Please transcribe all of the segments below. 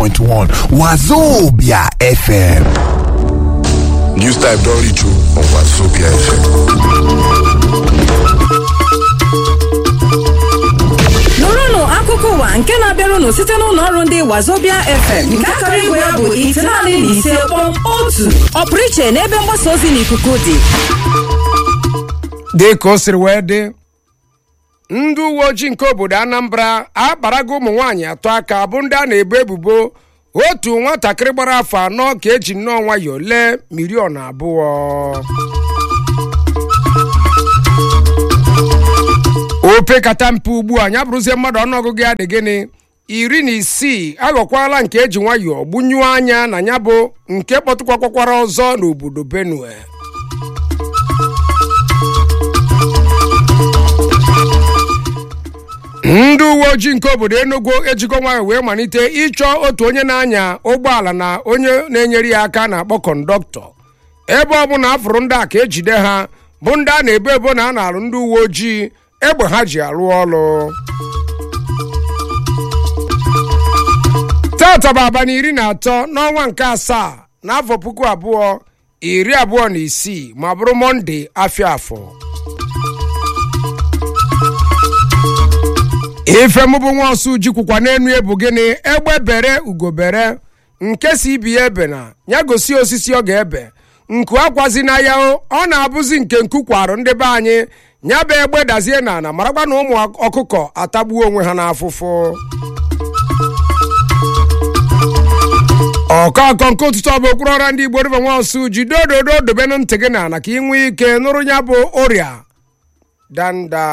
94.1 Wazobia FM. News type don reach you on Wazobia FM. nụrụnụ akụkọ ụwa nke na-abịarụnụ site n'ụlọ ọrụ ndị wazobia fm nke akara igwe ya bụ itenaanị na ise kpọm otu ọpụrụ iche n'ebe mgbasa ozi n'ikuku dị dị ka o siri wee dị ndị uwe ojii nke obodo anambra akparago ụmụ nwaanyị atọ aka bụ ndị a na-ebo ebubo otu nwatakịrị gbara afọ anọ ka eji nnọọ nwayọọ lee miliọn abụọ opekata mpe ugbu a ya bụrụzie mmadụ ọnụọgụgụ ya dị gịnị iri na isii aghọkwala nke eji nwayọọ gbunyuo anya na ya bụ nke kpọtụkwakwakwara ọzọ n'obodo benue ndị uwe ojii nke obodo enugu ejigo nwayọ wee malite ịchọ otu onye na-anya ụgbọala na onye na-enyere ya aka na-akpọ kọndọktọ ebe ọ bụla afụrụ ndị a ka ejide ha bụ ndị a na-ebo ebo na a na-alụ ndị uwe ojii egbe ha ji arụ ọrụ tata bụ abalị iri na atọ n'ọnwa nke asaa n'afọ puku abụọ iri abụọ na isii ma bụrụ mọnde afọ afọ ife mụ bụ nwa ọsụ jikwukwa n'enu ebu gịnị egbe bere ugobere nke si ibi ya ebe na ya gosi osisi ọ ga-ebe nku akwazi na ya o ọ na-abụzi nke nku kwarụ ndị be anyị ya bụ egbe dazie na ana marakwa na ụmụ ọkụkọ atagbuo onwe ha n'afụfụ ọkọkọ nke ụtụtụ ọ bụ okpuru ọra ndị igbo river nwa ọsụ jide ododo dobenụ ntị gị n'ala ka ị nwee ike nụrụ ya bụ ọrịa danda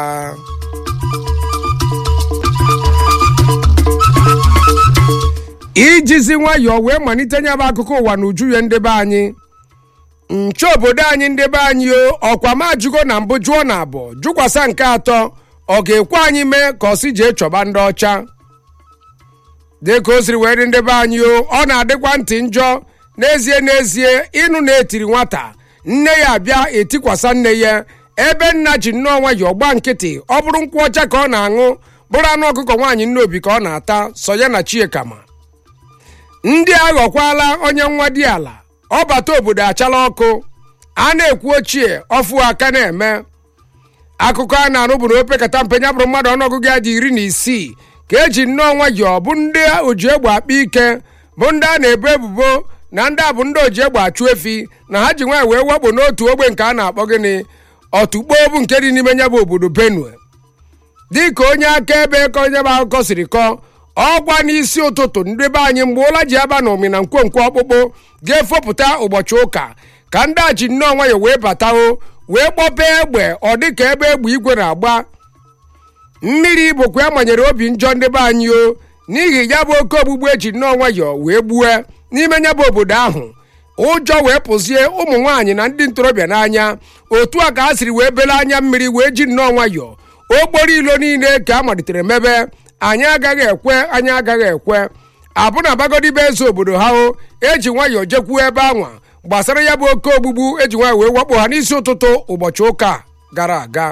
ijizi nwayọọ wee malite nya bụ akụkọ ụwa na uju ya ndebe anyị nche obodo anyị ndebe anyị o ọkwa ma jụgo na mbụ jụọ na abụọ jụkwasa nke atọ ọ ga-ekwe anyị mee ka ọsị jee chọba ndị ọcha dịka o siri wee dị ndebe anyị o ọ na-adịkwa ntị njọ n'ezie n'ezie ịnụ na-etiri nwata nne ya abịa etikwasa nne ya ebe nna ji nnọọ nwayọọ gba nkịtị ọ bụrụ nkwụ ọcha ka ọ na-aṅụ bụrụ anụ ọkụkọ nwaanyị nne obi ka ọ na-ata so ya na chiekama ndị aghọkwala onye nwa dị ala ọbata obodo achala ọkụ a na-ekwu ochie ọfụ aka na-eme akụkọ a na-anụ bụ na opekata mpe ya bụrụ mmadụ ọnụọgụgụ ya dị iri na isii ka eji nnọọ nwayọọ bụ ndị oji egbe akpa ike bụ ndị a na-ebo ebubo na ndị a bụ ndị oji egbe achụ efi na ha ji nwaanyị wee wakpo n'otu ogbe nke a na-akpọ gịnị ọtụkpo bụ nke dị n'ime ya bụ obodo benue dịka onye akaebe ka onye bụ akụkọ siri kọọ ọgwa n'isi ụtụtụ ndị be anyị mgbe ụla ji aba na omi na nkwonkwo ọkpụkpụ ga-efopụta ụbọchị ụka ka ndị a ji nnọọ nwayọ wee batao wee kpọpee egbe ọ dịka ebe egbe igwe na-agba mmiri bụkwa ya manyere obi njọ ndị be anyị o n'ihi ya bụ oke ogbugbu eji nnọọ nwayọ wee gbue n'ime ya bụ obodo ahụ ụjọ wee pụzie ụmụ nwaanyị na ndị ntorobịa n'anya otu a ka ha siri wee bele anya mmiri wee ji nnọọ nwayọ okporo ilo niile ka a malitere mebe anyị agaghị ekwe anyị agaghị ekwe abụ na abagodibe eze obodo ha o eji nwayọọ jekwuo ebe anwa gbasara ya bụ oke ogbugbu eji nwayọọ wee wakpo ha n'isi ụtụtụ ụbọchị ụka gara aga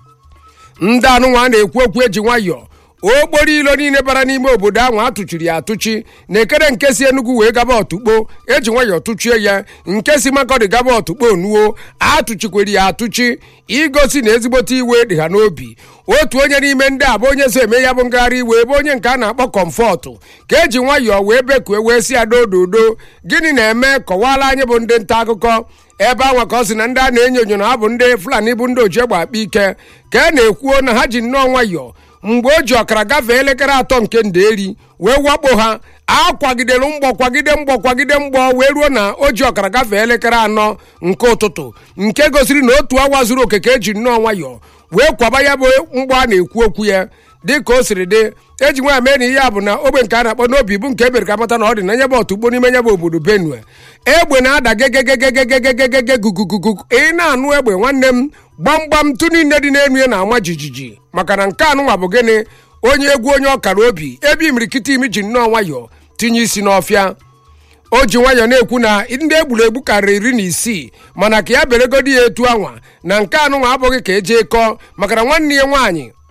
ndị anụnwa na-ekwu okwu eji nwayọọ okporo ilo niile bara n'ime obodo ahụ atụchiri ya atụchi na ekere nke si enugwu wee gaba ọtụkpo eji nwayọọ tụchie ya nke si makọdị gaba ọtụkpo nuo atụchikwere ya atụchi igosi na ezigbote iwe dị ha n'obi otu onye n'ime ndị a bụ onye so eme ya bụ ngagharị iwe ebe onye nke a na-akpọ kọmfọtụ ka eji nwayọọ wee bekue wee si ya dododo gịnị na-eme kọwala anyị bụ ndị nta akụkọ ebe anwa ka ọ sị na ndị a na-enyo enyo na ha bụ ndị fulani bụ ndị oji egbe akpa ike ka a na-ekwuo na ha ji nnọọ nwayọọ mgbe o ji ọkara gafee elekere atọ nke nderi wee wakpo ha akwagidelu mgbọ kwagide mgbọ kwagide mgbọ wee ruo na o ji ọkara gafee elekere anọ nke ụtụtụ nke gosiri na otu awa zuru oke ka eji nnọọ nwayọọ wee kwaba ya bụ mgbọ a na-ekwu okwu ya dị ka o siri dị eji nwa mee na ihe a bụ na ogbe nke a na-akpọ n'obi bụ nke ebere ka mata na ọ dị na nyebe ọtụgbo n'ime nyebe obodo benue egbe na-ada gegegegegegegegege gugugugu ị na-anụ egbe nwanne m gbamgbam tụ niile dị n'elu ya na-ama jijiji maka na nke anụnwa bụ gịnị onye egwu onye ọkara obi ebe imirikiti imi ji nnọọ nwayọọ tinye isi n'ọfịa o ji nwayọọ na-ekwu na ndị egburu egbu karịrị iri na isii mana ka ya beregodi ya etu anwa na nke anụnwa abụghị ka eje kọọ maka na nwanne ya nwaanyị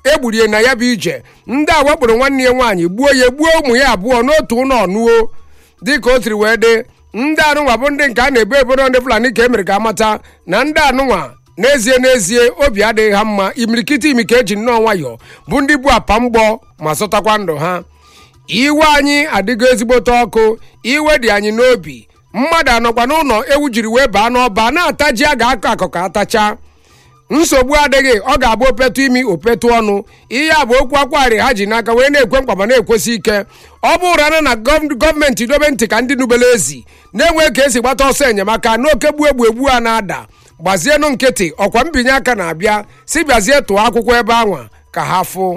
egburie na ya bụ ije ndị a wakporo nwanne ya nwaanyị gbuo ya gbuo ụmụ ya abụọ n'otu ụlọ ọnụo dịka o siri wee dị ndị anụnwa bụ ndị nke a na-ebo ebodo ndị fulani ka e mere ka amata na ndị anụnwa n'ezie n'ezie obi adịghị ha mma imirikiti imi ka eji nnọọ nwayọọ bụ ndị bụ apa mgbọ ma zụtakwa ndụ ha iwe anyị adịgo ezigbote ọkụ iwe dị anyị n'obi mmadụ anọkwa n'ụlọ ewu jiri wee baa n'ọba na-ata ji a ga-akọ akụkọ atacha nsogbu adịghị ọ ga-abụ opetu imi opetu ọnụ ihe a bụ okwu akwari ha ji n'aka wee na-ekwe mkpa ma na-ekwesị ike ọ bụ ụra na gọv- gọọmenti dobe ntị ka ndị nubele ezi na-enwe ka esi gbata ọsọ enyemaka n'oke gbuo egbu egbu a na-ada gbazienụ nkịtị ọkwa mbinye aka na-abịa si bịazie tụọ akwụkwọ ebe anwa ka ha fụ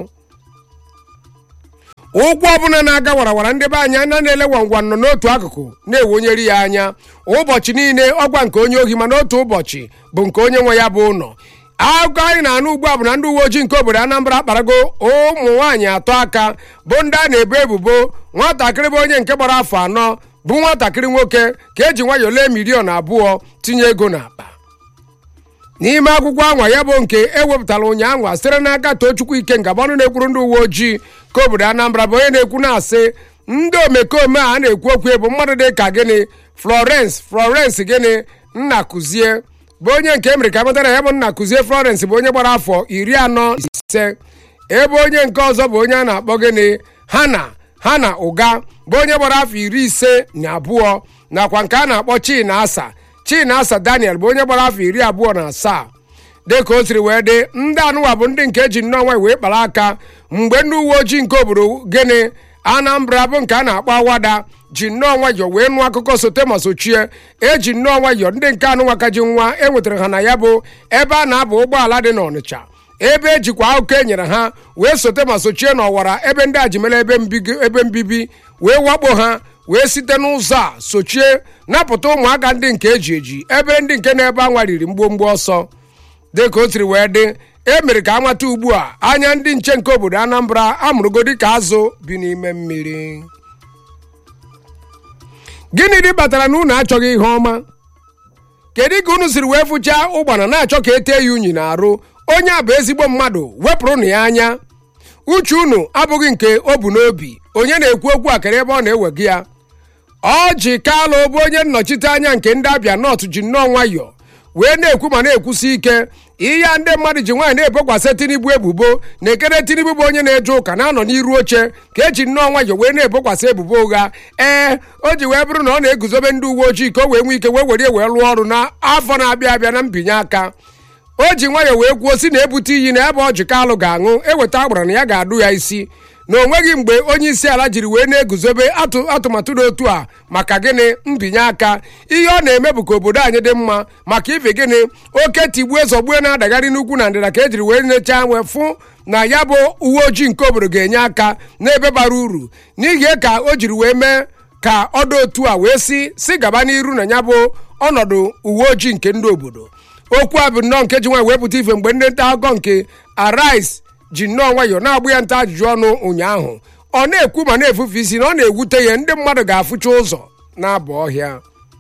ụkwụ ọbụla na-aga warawara ndị be anyị anya na-ele gwangwa nọ n'otu akụkụ na-ewonyeri ya anya ụbọchị niile ọgwa nke onye ohi mana otu ụbọchị bụ nke onye nwe ya bụ ụlọ akụkọ anyị na-anụ ugbu a bụ na ndị uwe ojii nke obodo anambra akparago ụmụ nwaanyị atọ aka bụ ndị a na-ebo ebubo nwatakịrị bụ onye nke gbara afọ anọ bụ nwatakịrị nwoke ka eji nwayọọ lee miliọn abụọ tinye ego n'akpa n'ime akwụkwọ anwa ya bụ nke ewepụtara ụnyaahụ sitere n'aka tochukwu ike ngabọnụ na-ekwuru ndị uwe ojii ka obodo anambra bụ onye na-ekwu na-asị ndị omekome a na-ekwu okwu bụ mmadụ dị ka gịnị florence florence gịnị nna kụzie bụ onye nke emere ka matara ya bụ nna kụzie florence bụ onye gbara afọ iri anọ ise ebe onye nke ọzọ bụ onye a na-akpọ gịnị hana hana ụga bụ onye gbara afọ iri ise na abụọ nakwa nke a na-akpọ china asa china asa daniel bụ onye gbara afọ iri abụọ na asaa dịka o siri wee dị ndị anụwa bụ ndị nke eji nnọọ nwanyị wee kpara aka mgbe ndị uwe ojii nke obodo gịnị anambra bụ nke a na-akpọ awada ji nnọọ nwayọọ wee nụ akụkọ sote ma sochie eji nnọọ nwayọọ ndị nke anụnwa ka ji nwa e nwetara ha na ya bụ ebe a na-aba ụgbọala dị n'ọnịcha ebe ejikwa akụkọ e nyere ha wee sote ma sochie n'ọwara ebe ndị a ji mere ebe mbigo- ebe mbibi wee wakpo ha wee site n'ụzọ a sochie napụta ụmụaka ndị nke eji eji ebe ndị nke na-ebe anwa riri mgbomgbo ọsọ dịka o siri wee dị e mere ka amata ugbu a anya ndị nche nke obodo anambra amụrụgo dịka azụ bi n'ime mmiri gịnị dị batara na unu achọghị ihe ọma kedu ka unu siri wee fụchaa ụgbana na-achọ ka etee ya unyi na-arụ onye a bụ ezigbo mmadụ wepụrụnụ ya anya uche unu abụghị nke o bu n'obi onye na-ekwu okwu akara ebe ọ na-ewega ya ọ ji kalụ bụ onye nnọchite anya nke ndị abịa nọt ji nnọọ nwayọọ wee na-ekwu ma na-ekwusi ike ihe a ndị mmadụ ji nwaanyị na-ebokwasị tinubu ebubo na ekere tinubu bụ onye na-eje ụka na-anọ n'iru oche ka eji nnọọ nwayọọ wee na-ebokwasị ebubo ụgha ee o ji wee bụrụ na ọ na-eguzobe ndị uwe ojii ka o wee nwee ike wee were wee lụọ ọrụ n'afọ na-abịa abịa na mbinye aka o ji nwayọọ wee kwuo si na ebute iyi na ebe ọ ji kalụ ga-aṅụ eweta agbara na ya ga-adụ ya isi na o nweghị mgbe onye isi ala jiri wee na-eguzobe atụ atụmatụ dị otu a maka gịnị mbinye aka ihe ọ na-eme bụ ka obodo anyị dị mma maka ife gịnị oke tigbue zọgbue na-adagharị n'ugwu na ndịda ka ejiri wee nechaa wee fụ na ya bụ uwe ojii nke obodo ga-enye aka n'ebe bara uru n'ihi ka o jiri wee mee ka ọ dị otu a wee si si gaba n'iru na ya bụ ọnọdụ uwe ojii nke ndị obodo okwu a bụ nnọọ nke ji nwaanyị wepụta ife mgbe ndị nta akụkọ nke arise ji nnọọ nwayọọ na-agbụ ya nta ajụjụ ọnụ ụnyaahụ ọ na-ekwu ma na-efufe isi na ọ na-ewute ya ndị mmadụ ga-afụcha ụzọ na-aba ọhịa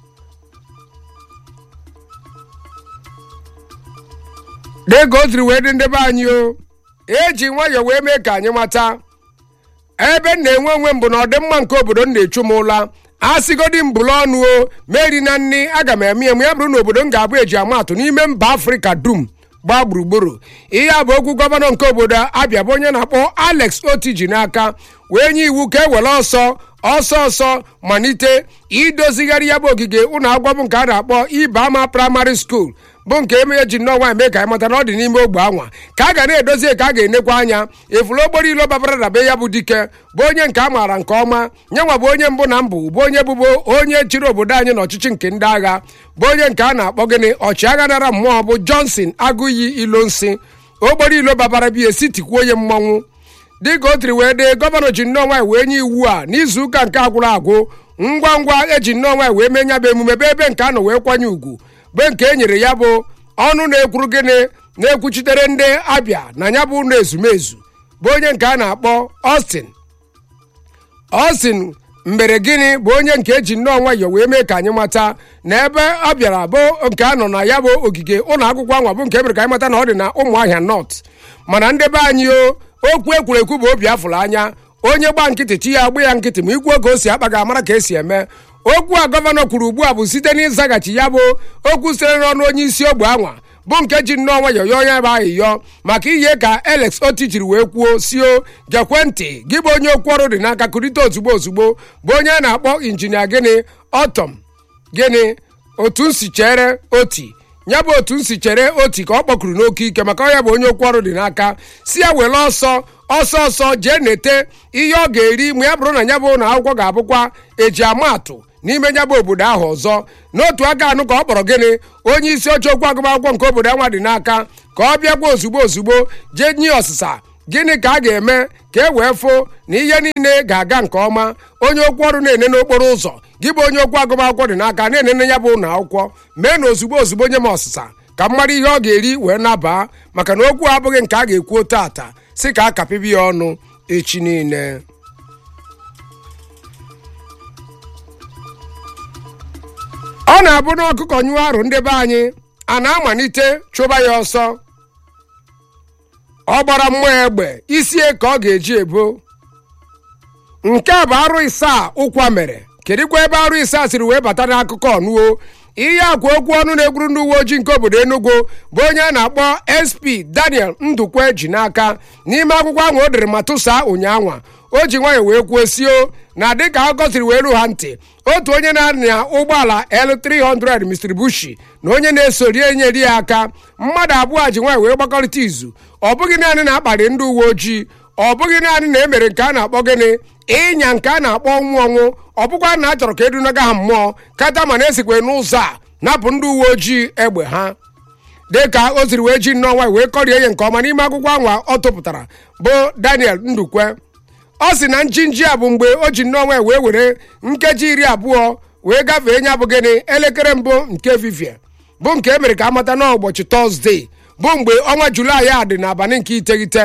dịka o siri wee dị ndị be anyị o eji nwayọọ wee mee ka anyị mata ebe m na-enwe onwe m bụ na ọdịmma nke obodo m na-echu m ụla a sịgodi m bụrụ ọnụ o meri na nni aga m eme eme ya bụrụ na obodo m ga-abụ eji amatụ n'ime mba afrịka dum gbaa gburugburu ihe a bụ okwu gọvanọ nke obodo abịa bụ onye na-akpọ alex oti ji n'aka wee nye iwu ka e were ọsọ ọsọ ọsọ malite idozigharị ya bụ ogige ụlọ akwụkwọ bụ nke a na-akpọ ibama praịmarị skuul bụ nke eme ji nnọọ nwaanyị mee ka anyị mata na ọ dị n'ime ogbe anwa ka a ga na-edozi ka a ga-enekwa anya efulu okporo ilo babara dabe ya bụ dike bụ onye nke a maara nke ọma nyenwa bụ onye mbụ na mbụ bụ onye bụbo onye chịrị obodo anyị n'ọchịchị nke ndị agha bụ onye nke a na-akpọ gịnị ọchịagha nara mmụọ bụ johnson agụiyi ilo nsi okporo ilo babara bi esitikwuo onye mmọnwụ dịka o tiri wee dee gọvanọ ji nnọọ nwaanyị wee nye iwu a n'izuụka nke agwụrụ agwụ ngwa ngwa eji nnọọ nwaanyị wee mee nya bụ emume bụ ebe nke a nọ wee kwanye ugwu bụ nke e nyere ya bụ ọnụ na-ekwuru gịnị na-ekwuchitere ndị abịa na ya bụ ụlọ ezumezu bụ onye nke a na-akpọ Austin Austin mbere gịnị bụ onye nke eji nnọọ nwayọọ wee mee ka anyị mata na ebe ọ bịara bụ nke a nọ na ya bụ ogige ụlọ akwụkwọ anwa bụ nke mere ka anyị mata na ọ dị na ụmụahịa nọt mana ndị be anyị o okwu ekwurekwu bụ obi afụrụ anya onye gba nkịtị chi ya agba ya nkịtị ma ikwu oge o si akpa ga-amara ka esi eme okwu a gọvanọ kwuru ugbu a bụ site n'ịzaghachi ya bụ okwu sitere n'ọnụ onye isi ogbe anwa bụ nke ji nnọọ nwayọọ yọọ ya bụ ahịyọ maka ihe ka alex oti jiri wee kwuo sio gekwe ntị gị bụ onye okwu ọrụ dị n'aka kurite ozugbo ozugbo bụ onye a na-akpọ injinia gịnị ọtọm gịnị otu nsi chere oti ya bụ otu nsi chere oti ka ọ kpọkuru n'oke ike maka ọ ya bụ onye okwu ọrụ dị n'aka si ya were ọsọ ọsọ ọsọ jee nete ihe ọ ga-eri ma ya bụrụ na ya bụ na akwụkwọ ga-abụkwa eji amatụ n'ime ya bụ obodo ahụ ọzọ n'otu aka anụ ka ọ kpọrọ gịnị onye isi oche okwu agụmakwụkwọ nke obodo anwa dị n'aka ka ọ bịakwa ozugbo ozugbo jee nye ọsịsa gịnị ka a ga-eme ka e wee fụ na ihe niile ga-aga nke ọma onye okwu ọrụ na-ene n'okporo ụzọ gị bụ onye okwu agụmakwụkwọ dị n'aka na-enene ya bụ ụlọ akwụkwọ mee na ozugbo ozugbo nye m ọsịsa ka m mara ihe ọ ga-eri wee nabaa maka na okwu abụghị nke a ga-ekwu tata si ka a kapịbi ya ọnụ echi niile ọ na-abụ na ọkụkọ nyụọ arụ ndị be anyị a na-amalite chụba ya ọsọ ọ gbara mmụọ egbe isie ka ọ ga-eji ebo nke a bụ arụ isaa ụkwa mere kedụkwa ebe arụ isaa siri wee bata n'akụkọ ọnụo ihe akwa okwu ọnụ na-egburu ndị uwe ojii nke obodo enugu bụ onye a na-akpọ sp daniel ndukwe ji n'aka n'ime akwụkwọ ahụ o dere matusa ụnyaahụ o ji nwayọ wee kwuo sio na dịka akụkọ siri wee ru ha ntị otu onye na-anya ụgbọala L300 Mr. Bushi na onye na-esori enyeri ya aka mmadụ abụọ ji nwanyị wee gbakọrịta izu ọ bụghị naanị na-akparị ndị uwe ojii ọ bụghị naanị na emere nke a na-akpọ gịnị ịnya nke a na-akpọ ọnwụ ọnwụ ọ bụkwa na a chọrọ ka edunaga ha mmụọ kata mana esikwe n'ụzọ a napụ ndị uwe ojii egbe ha dịka o siri wee ji nnọọ nwanyị wee kọrie ya nke ọma n'ime akwụkwọ anwa ọ tụpụtara bụ Daniel Ndukwe ọ sị na njinji a bụ mgbe o ji nnọọ nwanyị wee were nkeji iri abụọ wee gafee nya bụ gịnị elekere mbụ nke efifie bụ nke emere ka amata n'ụbọchị tọzdee bụ mgbe ọnwa julaị a dị n'abalị nke iteghete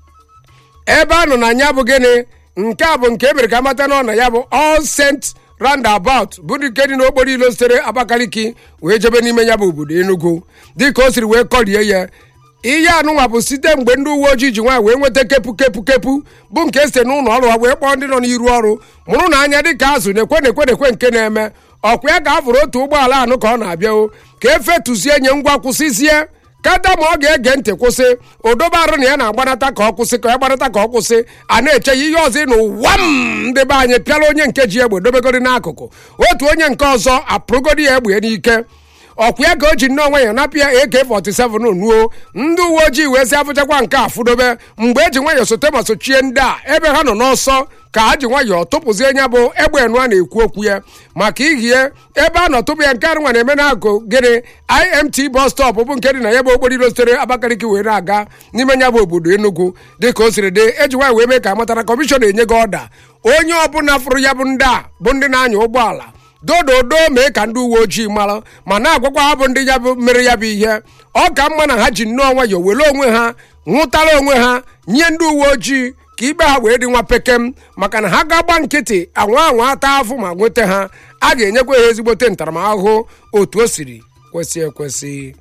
ebe a nọ na ya bụ gịnị nke a bụ nke emere ka amata nọ na ya bụ all saint roundabout bụ nke dị n'okporo ilo sitere abakaliki wee jebe n'ime ya bụ obodo enugu dịka o siri wee kọrie ya ihe anụnwa bụ site mgbe ndị uwe ojii ji nwaanyị wee nweta kepu kepu kepu bụ nke site n'ụlọ ọrụ ha wee kpọọ ndị nọ n'iru ọrụ mụrụ na anya dịka azụ na-ekwe na-ekwe na-ekwe nke na-eme ọkwa ya ka a fụrụ otu ụgbọala anụ ka ọ na-abịa o ka efetuzie nye ngwa kwụsịzie kata ma ọ ga-ege ntị kwụsị odobe arụ na ya na-agbanata ka ọ kwụsị ka ya gbanata ka ọ kwụsị a na-eche ya ihe ọzọ ịnụ ụwa m ndị be anyị pịala onye nke ji egbe dobegodi n'akụkụ otu onye nke ọzọ apụrụgodi ya egbe n'ike ọkwa ya ka o ji nnọọ nwe ya napụ ya AK47 nuo ndị uwe ojii wee sị afụchakwa nke a fụdobe mgbe eji nwayọọ sote ma sochie ndị a ebe ha nọ n'ọsọ ka ha ji nwayọọ tụpụzie nya bụ egbe enụ a na-ekwu okwu ya maka ihie ebe a nọ tụpụ ya nke arụnwa na-eme n'akụ gịnị imt bus stop bụ nke dị na ya bụ okporo iro sitere abakaliki wee na-aga n'ime nya bụ obodo enugu dịka o siri dị eji nwanyị wee mee ka amatara kọmishọna enye gị ọda onye ọbụla fụrụ ya bụ ndị a bụ ndị na-anya ụgbọala dododo mee ka ndị uwe ojii mara ma na-agwakwa ha bụ ndị ya bụ mere ya bụ ihe ọ ka mma na ha ji nnọọ nwayọọ were onwe ha nwụtara onwe ha nye ndị uwe ojii ka ikpe ha wee dị nwa pekem maka na ha ga-agba nkịtị anwa anwa ata afụ ma nweta ha a ga-enyekwa ha ezigbote ntaramahụhụ otu o siri kwesị ekwesị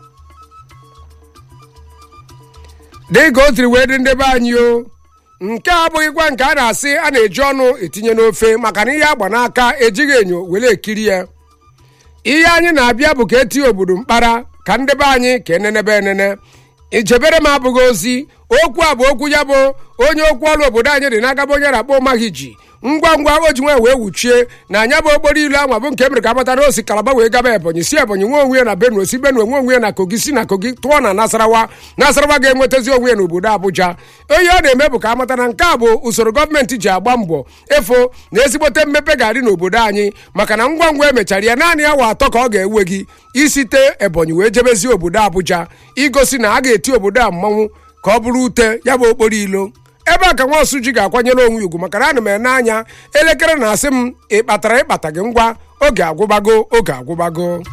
dịka o siri wee dị ndị be anyị o nke a abụghịkwa nke a na-asị a na-eji ọnụ etinye n'ofe maka na ihe agba n'aka ejighị enyo were ekiri ya ihe anyị na-abịa bụ ka etinye obodo mkpara ka ndị be anyị ka enenebe enene ijebere m abụghị ozi okwu a bụ okwu ya bụ onye okwu ọrụ obodo anyị dị n'aka bụ onye na-akpọ maghị ji ngwa ngwa o ji nwa wee wuchie na anya bụ okporo ilu anwa bụ nke mere ka amata na osi kalaba wee gaba ebonyi si ebonyi nwe onwe ya na benue si benue nwe onwe ya na kogi si na kogi tụọ na nasarawa nasarawa ga-enwetazi onwe ya n'obodo abụja onye ọ na-eme bụ ka amata na nke a bụ usoro gọọmenti ji agba mbọ efo na ezigbote mmepe ga-adị n'obodo anyị maka na ngwa ngwa emechara ya naanị awa atọ ka ọ ga-ewe gị isite ebonyi wee jebezi obodo abụja igosi na a ga-eti obodo a mmanwụ ka ọ bụrụ ute ya bụ okporo ilo ebe a ka nwa osu ji ga-akwanyere onwe ugwu maka na ana m ene anya elekere na-asị m ị kpatara ịkpata gị ngwa oge agwụbago oge agwụbago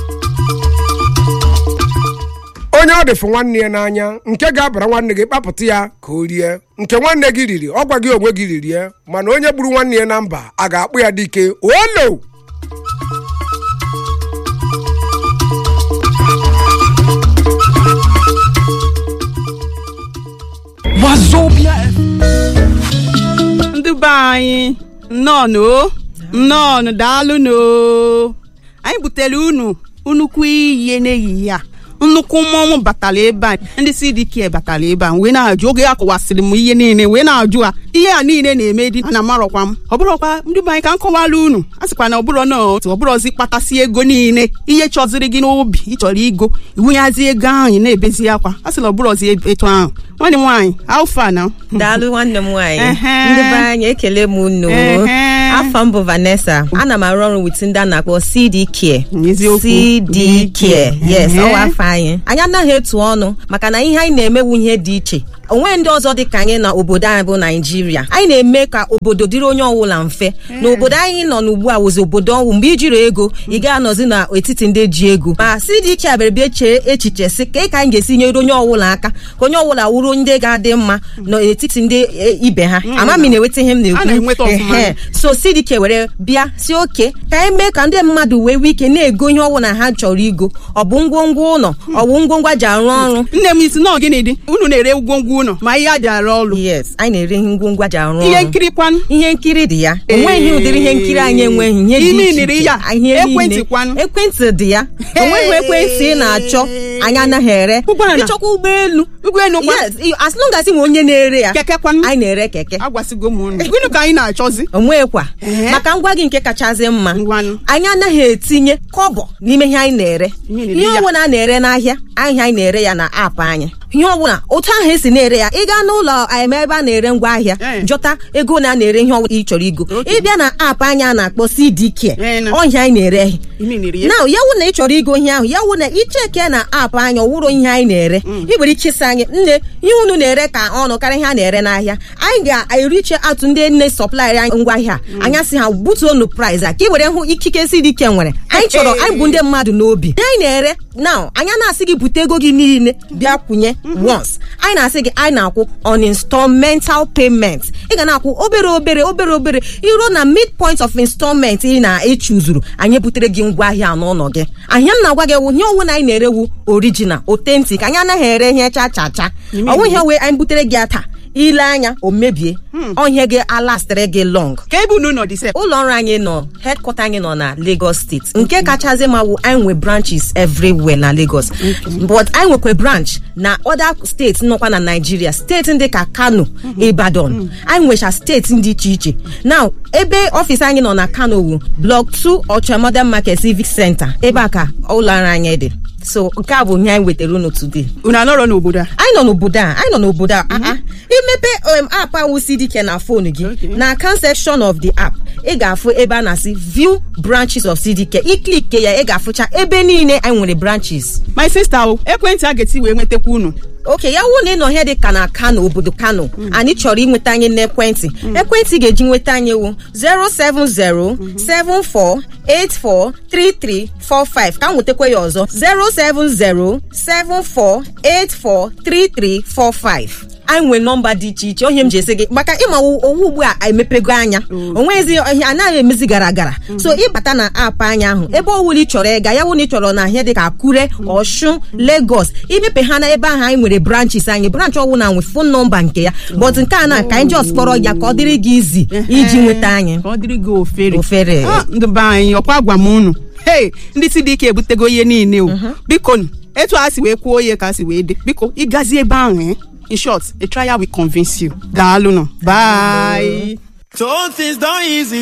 onye ọ dịfụ nwanne ya n'anya nke ga-abara nwanne gị kpapụta ya ka o rie nke nwanne gị riri ọ gwa gị onwe gị ririe mana onye gburu nwanne ya na mba a ga-akpụ ya dike olo Wazobia FM. ndị be anyị nnọọnụ o nnọọnụ daalụnụ o. anyị butere unu nnukwu ihe n'ehihie a nnukwu mmọnwụ batara ebe a ndị CDK batara ebe a wee na-ajụ oge a kọwasịrị m ihe niile wee na-ajụ a ihe a niile na-eme dị ana amarọkwa m ọ bụrọkwa ndị be anyị ka m kọwara unu a sịkwa na ọbụrọ na otu ọbụrọzi kpatasị ego niile ihe chọziri gị n'obi ịchọrọ igo iwunyazi ego ahụ ị na-ebezi akwa a sịla ọbụrọzi etu ahụ nwanne m nwaanyị alfa na daalụ nwanne m nwaanyị Ehe. ndị be anyị ekele m unu Ehe. afọ m bụ Vanessa ana m arụ ọrụ wit ndị a na-akpọ CD Care Eziokwu. CD Care yes Ehe. ọwa afọ anyị anyị anaghị etu ọnụ maka na ihe anyị na-emewu ihe dị iche onwe ndị ọzọ dị ka anyị na obodo anyị bụ naijiria anyị na-eme ka obodo dịrị onye ọbụla mfe na obodo anyị nọ n'ugbu a wụzi obodo ọnwụ mgbe ijiri ego ị ga-anọzi n'etiti ndị ji ego ma CDK abịara bịa chee echiche sị ka ka anyị ga-esi nyere onye ọbụla aka ka onye ọbụla wuru ndị ga-adị mma n'etiti ndị e, ibe ha ama m ị na-enweta ihe m A na-enweta na-ekwu ọfụma. Ehe. so CDK were bịa si oke ka anyị mee ka ndị mmadụ wee nwee ike na-ego ihe ọbụla ha chọrọ igo ọ bụ ngwongwo ụlọ ọ bụ ngwongwo eji arụ ọrụ nne m isi nọọ gịnị dị unu na-ere ngwongwo ụlọ ma ihe a dị arụ ọrụ yes anyị na-ere ihe ngwongwo eji arụ ọrụ ihe nkiri kwanụ ihe nkiri dị ya onweghị ụdịrị ihe nkiri anyị enweghị ihe dị Ime iche niri iche. ya. Ihe niile. Ekwentị kwanụ. ekwentị dị ya onweghị ekwentị ị na-achọ anyị anaghị ere Ụgbọala. ịchọkwa ụgbọelu ụgbọelu kwa yes i- as long as ị nwe onye na-ere ya keke kwanụ anyị na-ere keke agwasịgo m unu gịnị ka anyị na-achọzi onwekwa Ehe. maka ngwa gị nke kachasị mma Ngwanụ. anyị anaghị etinye kọbọ n'ime ihe anyị na-ere Ihe na-ere ihe ya. ọbụla a na-ere n'ahịa ahịa anyị na-ere ya na aapụ anyị ihe ọbụla otu ahụ esi na-ere ya ị gaa n'ụlọ em, ebe a na-ere ngwa ahịa Eh. jọta ego na a na-ere ihe ọbụla ị chọrọ igo ịbịa na aapụ anyị a na-akpọ CDK Eh, na. ọhịa anyị na-ere ime niri ya na ya wụ na ị chọrọ igo ihe ahụ ya wụ na icheke na aapụ anyị ọwụrụ ihe anyị na-ere ị nwere ike ịsị anyị nne ihe unu na-ere ka ọnụ karịa ihe a na-ere n'ahịa anyị ga-eriche atụ ndị nne sọplaịrị anyị ngwa ahịa anya sị ha butuonu price a ka ị were hụ ikike si dị ike nwere anyị chọrọ anyị bụ ndị mmadụ n'obi ihe anyị na-ere na anya na-asị gị bute ego gị niile bịa kwụnye once anyị na-asị gị anyị na-akwụ on installmental payment ị ga na-akwụ obere obere obere obere iruo na midpoint of installment ị na-echuzuru anyị butere gị ngwa ahịa n'ụlọ gị ahịa m na-agwa gị wụ ihe ọwụ na anyị na-erewu original authentic anyị anaghị ere ihe cha cha cha ọnwụ ihe wee anyị butere gị ata ile anya o mebie ọhịa gị alastịrị gị long ka ebe unu nọ dị sef ụlọ ọrụ anyị nọ headquarter anyị nọ na Lagos steeti nke kachasị ma wụ anyị nwe branches everywhere na Lagos but anyị nwekwa branch na other steeti nọkwa na Nigeria steeti ndị ka Kano Ibadan anyị nwecha steeti dị iche iche now ebe ọfịs anyị nọ na Kano wu block 2 Ocha Modern Market Civic Center ebe a ka ụlọ ọrụ anyị dị so nke a bụ ihe anyị wetara unu today unu anọrọ n'obodo a anyị nọ n'obodo a anyị nọ n'obodo a ah, ah. imepe um, app ahụ CDK na fon gị na account section of the app ị ga-afụ ebe a na-asị view branches of CDK iklike ya ị ga-afụcha ebe niile anyị nwere branches my sister o ekwentị a ga-eti wee nwetakwa unu oke ya wụ na ị nọ ihe dị ka na kano obodo kano anyị chọrọ inweta anyị n'ekwentị ekwentị ga-eji nweta anyị wụ 07074843345 ka m nwetakwa ya ọzọ 07074843345 anyị nwere nọmba dị iche iche onye m ji esi gị maka ịma owu ugbu a emepego anya onwezi ihe anaghị emezi gara gara so ịbata na aapụ anya ahụ ebe ọwụla ị chọrọ ịga ya wụ na ị chọrọ na ihe dị ka akure ọshun lagos imepe ha na ebe ahụ anyị nwere branches anyị branch ọwụla nwe fon nọmba nke ya but nke a na ka anyị just kpọrọ ya ka ọ dịrị gị izi iji nweta anyị ka ọ dịrị gị ofere Ofere. Ah, ndị be anyị ọkwa gwa m unu hei ndị CDK ebutego ihe niile o biko nụ, etu a si wee kwuo ihe ka a si wee dị biko ịgazi ebe ahụ eh? in short a trial will convince you daalụ nụ bye So things done easy.